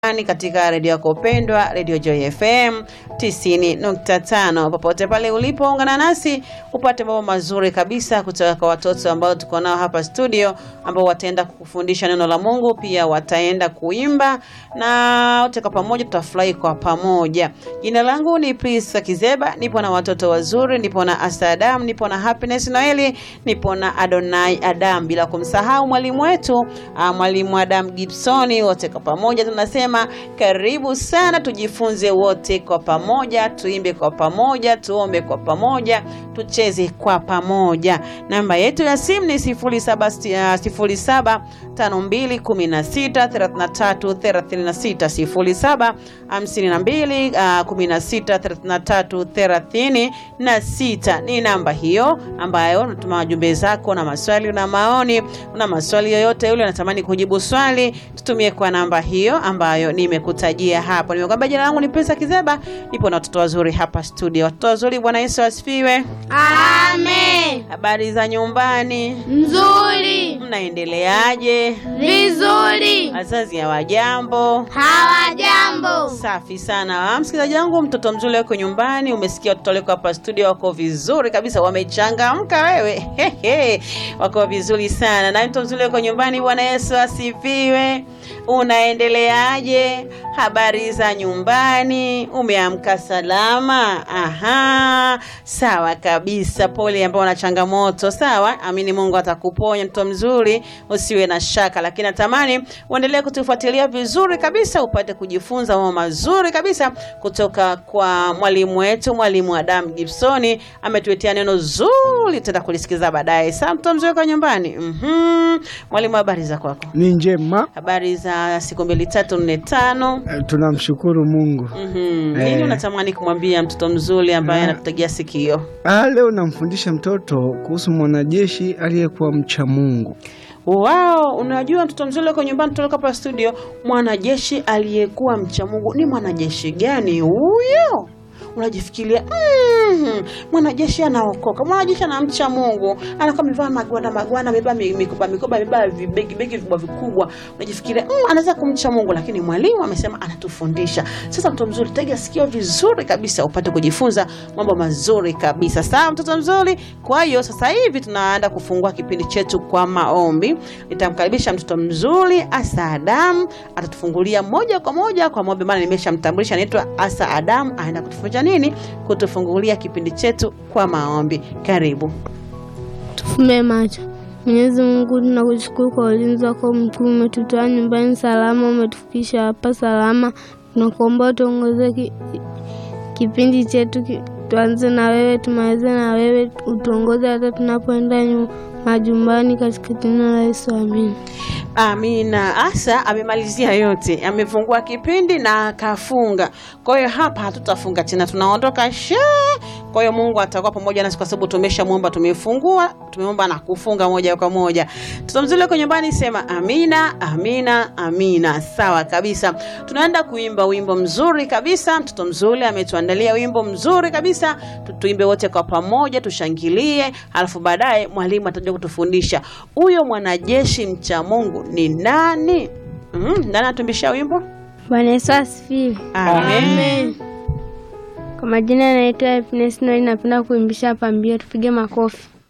nyumbani katika redio yako pendwa, redio Joy FM 90.5. Popote pale ulipo, ungana nasi upate mambo mazuri kabisa kutoka kwa watoto ambao tuko nao hapa studio, ambao wataenda kukufundisha neno la Mungu, pia wataenda kuimba na wote kwa pamoja tutafurahi kwa pamoja. Jina langu ni Prisa Kizeba, nipo na watoto wazuri, nipo na Asa Adam, nipo na Happiness Noeli, nipo na Adonai Adam, bila kumsahau mwalimu wetu ah, mwalimu Adam Gibsoni. Wote kwa pamoja tunasema karibu sana, tujifunze wote kwa pamoja, tuimbe kwa pamoja, tuombe kwa pamoja, tucheze kwa pamoja. Namba yetu ya simu ni 07 07 5216 33 36 07 52 16 33 36 ni namba hiyo ambayo unatuma wajumbe zako na maswali na maoni. Una maswali yoyote yule unatamani kujibu swali, tutumie kwa namba hiyo ambayo nimekutajia hapo. Nimekwambia jina langu ni Pesa Kizeba, nipo na watoto wazuri hapa studio. Watoto wazuri, Bwana Yesu asifiwe. Amen. Habari za nyumbani, Nzuri. mnaendeleaje? Vizuri. Wazazi hawajambo? Hawajambo. Safi sana msikilizaji wangu, mtoto mzuri wako nyumbani. Umesikia watoto wako hapa studio, wako vizuri kabisa, wamechangamka. Wewe Hehe. wako vizuri sana. Na mtoto mzuri wako nyumbani, Bwana Yesu asifiwe. Unaendeleaje? Habari za nyumbani, umeamka salama? Aha, sawa kabisa. Pole ambao una changamoto, sawa. Amini Mungu atakuponya mtoto mzuri, usiwe na shaka, lakini natamani uendelee kutufuatilia vizuri kabisa, upate kujifunza mambo mazuri kabisa kutoka kwa mwalimu wetu, mwalimu Adam Gibsoni. Ametuletea neno zuri, tutaenda kulisikiza baadaye. Sawa, mtoto mzuri kwa nyumbani. Mhm, mwalimu, habari za kwako? Ni njema, Habari za siku mbili tatu nne tano. eh, tunamshukuru Mungu. Mhm. Nini Eh. unatamani kumwambia mtoto mzuri ambaye anatutegea sikio? Ah, leo namfundisha mtoto kuhusu mwanajeshi aliyekuwa mcha Mungu. Wao, unajua mtoto mzuri uko nyumbani, tutoka hapa studio, mwanajeshi aliyekuwa mcha Mungu. Ni mwanajeshi gani huyo? Unajifikiria mm, mwanajeshi anaokoka, mwanajeshi anamcha Mungu, anakuwa amevaa magwanda magwanda, amebeba mi- mikoba mikoba, amebeba vibegi begi vikubwa vikubwa. Unajifikiria mm, anaweza kumcha Mungu, lakini mwalimu amesema anatufundisha. Sasa mtoto mzuri, tega sikio vizuri kabisa, upate kujifunza mambo mazuri kabisa. Sawa, mtoto mzuri. Kwa hiyo sasa hivi tunaenda kufungua kipindi chetu kwa maombi. Nitamkaribisha mtoto mzuri Asa Adam, atatufungulia moja kwa moja kwa maombi, maana nimeshamtambulisha, anaitwa Asa Adam, aenda kutufundisha nini? Kutufungulia kipindi chetu kwa maombi. Karibu. Tufumbe macho. Mwenyezi Mungu, tunakushukuru kwa ulinzi wako mkuu. Umetutoa nyumbani salama, umetufikisha hapa salama. Tunakuomba utuongoze ki, kipindi chetu ki, tuanze na wewe, tumalize na wewe, utuongoze hata tunapoenda nyu- majumbani, katika jina la Yesu, amina. Amina. Asa amemalizia yote, amefungua kipindi na akafunga. Kwa hiyo hapa hatutafunga tena, tunaondoka she. Kwa hiyo Mungu atakuwa pamoja nasi kwa sababu tumeshamwomba, tumefungua, tumeomba na kufunga moja kwa moja. Mtoto mzuri uko nyumbani, sema amina, amina, amina. Sawa kabisa, tunaenda kuimba wimbo mzuri kabisa. Mtoto mzuri ametuandalia wimbo mzuri kabisa, Tu- tuimbe wote kwa pamoja, tushangilie, alafu baadaye mwalimu atakuja kutufundisha huyo mwanajeshi mcha Mungu ni nani. Mm, nani atumbisha wimbo? Bwana Yesu asifiwe. Amen. Kwa majina yanaitwa Happiness Noel, napenda kuimbisha pambio, tupige makofi.